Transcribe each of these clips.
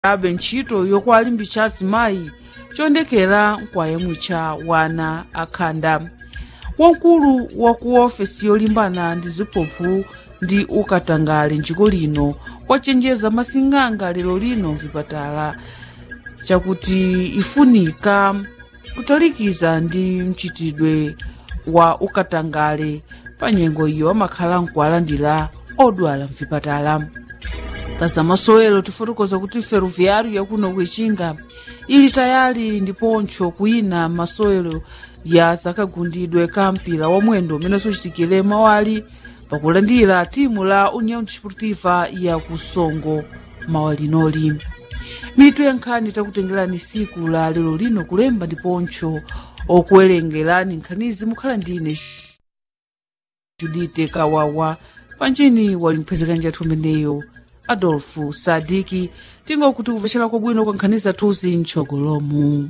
abe ntchito yokuwalimbitsa azimayi choyendekera nkwayemwe cha wana akhanda wamkulu wa ku ofesi yolimbana ndi ziphuphu ndi ukatangale njiko lino wachenjeza masing'anga lero lino mvipatala chakuti ifunika kutalikiza ndi mchitidwe wa ukatangale pa nyengo iyo amakhala nkuwalandira odwala mvipatala pazamasowelo tifotokoza kuti ferroviário yakuno kuichinga ili tayali ndiponcho kuyina masowelo ya zakagundidwe ka mpira wa mwendo umene suchitikire mawali pakulandira timu la união desportiva ya kusongo mawalinoli mitu ya nkhani takutengerani siku la lero lino kulemba ndiponcho okuwerengerani nkhanizi mukhala ndine judite kawawa panjini wali mphwezekani jathu umeneyo adolfo sadiki tingokuti kupecera kwabwino kwa nkhani zathuzi mtchogolomu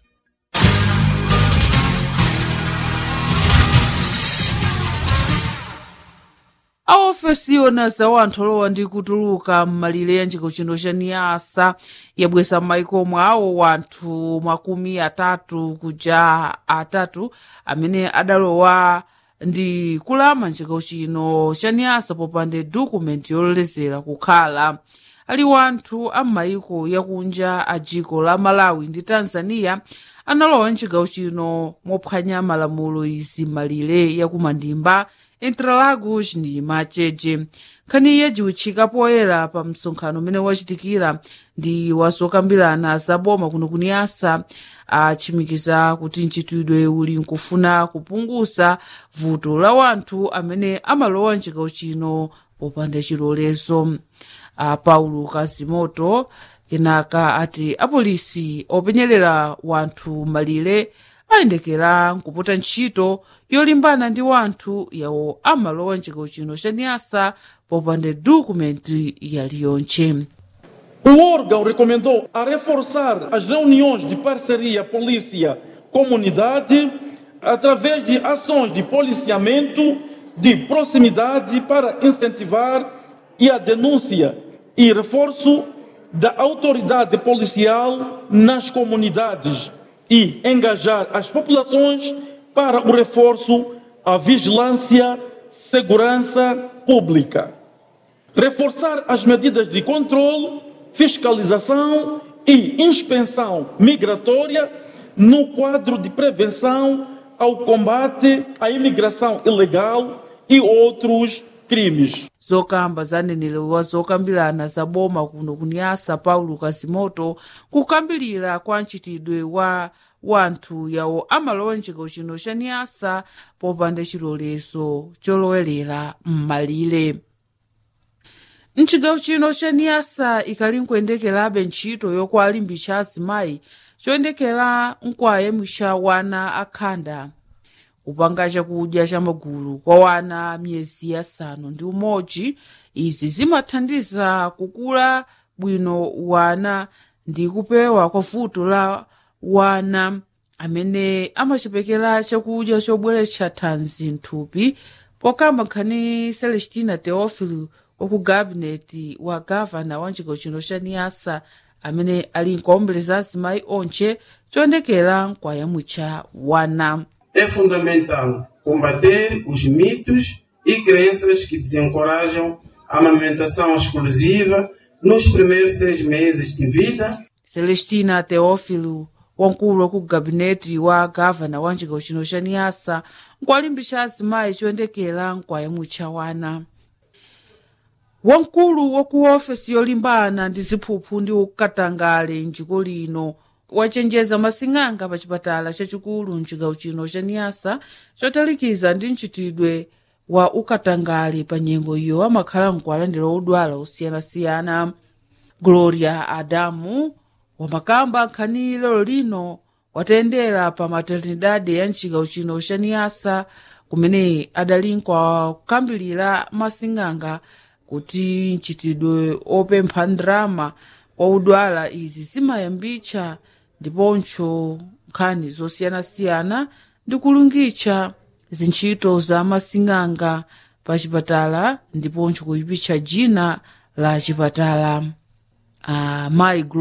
aofesi yona za wanthu olowa ndi kutuluka m'malire ya njiko chino cha niyasa yabweza m'maiko mwawo wanthu makumi atatu kuja atatu amene adalowa ndi kulama njiko chino cha niyasa popanda dokumenti yololezera kukhala ali wanthu a m'maiko yakunja a dziko la malawi ndi tanzania analowa mchigawo chino mophwanya malamulo izi malire yakumandimba interlagos ndi macheche nkhani yajiwitchika poyera pa msonkhano umene wachitikira ndi wazokambirana zaboma kuno kuniyasa achimikiza kuti mchitidwe uli nkufuna kupunguza vuto la wanthu amene amalowa mchigawo chino popanda chilolezo a paulo kazimoto kenaka ati apolisi openyerera wanthu malire ayendekera nkupota ntchito yolimbana ndi wanthu yawo amalowa mchigawo chino cha niyasa popanda dokumenti yaliyonche O órgão recomendou a reforçar as reuniões de parceria polícia-comunidade através de ações de policiamento de proximidade para incentivar e a denúncia e reforço da autoridade policial nas comunidades e engajar as populações para o reforço à vigilância, segurança pública. Reforçar as medidas de controle, fiscalização e inspeção migratória no quadro de prevenção ao combate à imigração ilegal e outros crimes. zokamba zanenelewa zokambirana za boma kuno kuniyasa paulo kazimoto kukambirira kwa mchitidwe wa wanthu yawo amalowa mchigawo chino cha niyasa popanda chilolezo cholowerera m'malire mchigawo chino cha niyasa ikali nkuyendekerabe ntchito yokuwalimbitsa azimayi choyendekera nkwayemwe cha wana akhanda kupanga chakudya cha magulu kwa wana miyezi yasanu ndi umodzi izi zimathandiza kukula bwino wana ndi kupewa kwa vuto la wana amene amachepekera chakudya chobweretsa thanzi mthupi pokamba nkhani celestina teofilo waku gabineti wa gavana wa chigawo chino cha niyasa amene ali nkuwaombeleza azimayi onche choyendekera nkwayamwitcha wana é fundamental combater os mitos e crenças que desencorajam a amamentação exclusiva nos primeiros seis meses de vida. celestina teófilo wamkulu wa ku gabineti wa gavana wa chigawo chino cha niyasa nkuwalimbitsa azimayi choyendekera nkwayamwitcha wana wamkulu wa ku ofesi yolimbana ndi ziphuphu ndi ukatangale mdziko lino wachenjeza masing'anga pa chipatala chachikulu mchigawo chino cha niyasa chotalikiza ndi mchitidwe wa ukatangale pa nyengo iyo amakhala nkuwalandira odwala osiyanasiyana gloria adamu wamakamba nkhani lero lino watayendera pa maternidade ya mchigawo chino cha niyasa kumene adali nkukambirira masing'anga kuti mchitidwe opempha ndrama kwa udwala izi zimayambitsa ndiponso nkhani zosiyanasiyana ndi kulungitsa zintchito za masing'anga pa chipatala ndiponso kuyipitsa dzina la chipatala amayi